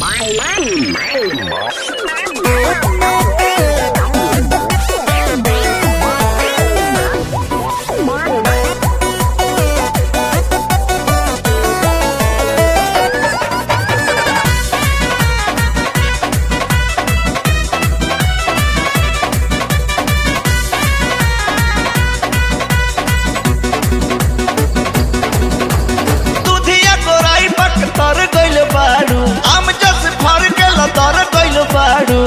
दुधिया गोराई पक तर गइल बाड़ू आम जस फर के लतर गइल बाड़ू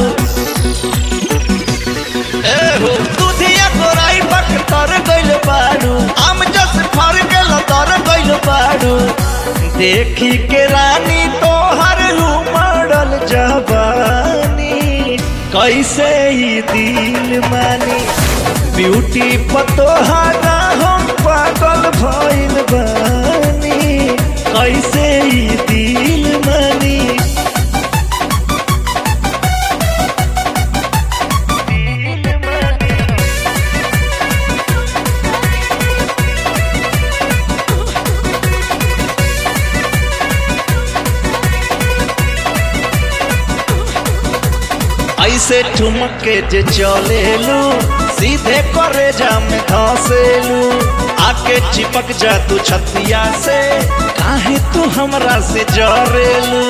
ए हो दुधिया गोराई पक तर गइल बाड़ू आम जस फर के लतर गइल बाड़ू देखी के रानी तोहर उमड़ल जवानी कैसे ही दिल मानी ब्यूटी पतोहारा हम पागल भइल बानी कैसे ही दिल मानी ऐसे ठुमक के जे चलेलू सीधे करे जा में धसेलू आके चिपक जा तू छतिया से काहे तू हमरा से जरेलू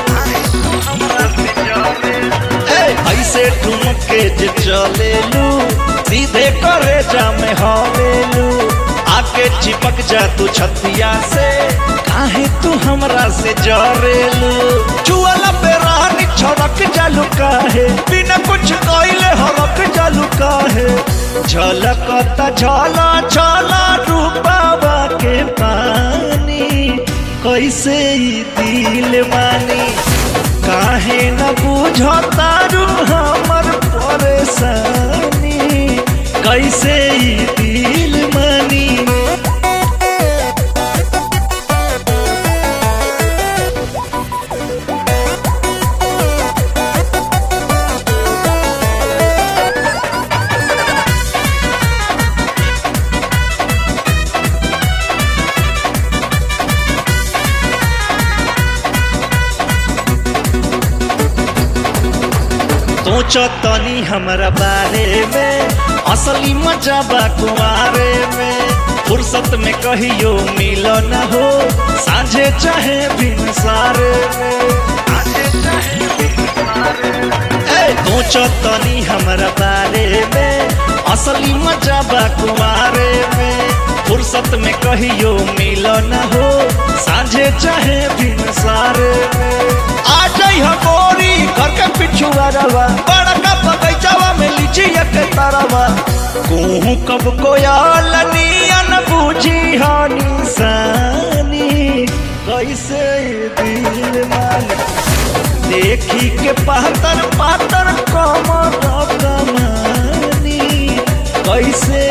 ए, ऐसे ठुमक के जे चलेलू सीधे करे जा में हवेलू आके चिपक जा तू छतिया से काहे तू हमरा से जरेलू चुअला पे रानी छड़क जालू काहे बिना कुछ कइले हरक जालू काहे झलकता झला झला रूपावा के पानी कैसे ई दिल मानी काहे न बुझतारू हमर परेशानी कैसे ई दिल मानी सोचो तनी हमरा बारे में असली मजा बा कुआरे में फुर्सत में कहियो मिलो न हो साझे चाहे बिन सारे में ए, सोचो तनी हमरा बारे में असली मजा बा कुआरे में फुर्सत में कहियो मिलो न हो साझे चाहे बिन सारे में आ जाइ हो गोरी घर के पिछुआ रवा बड़का बगैचावा में लीची के तरवा कहूँ कब कोयल नियन बूझी हानी सानी कैसे दिल मान देखी के पातर पातर कमर कमानी कैसे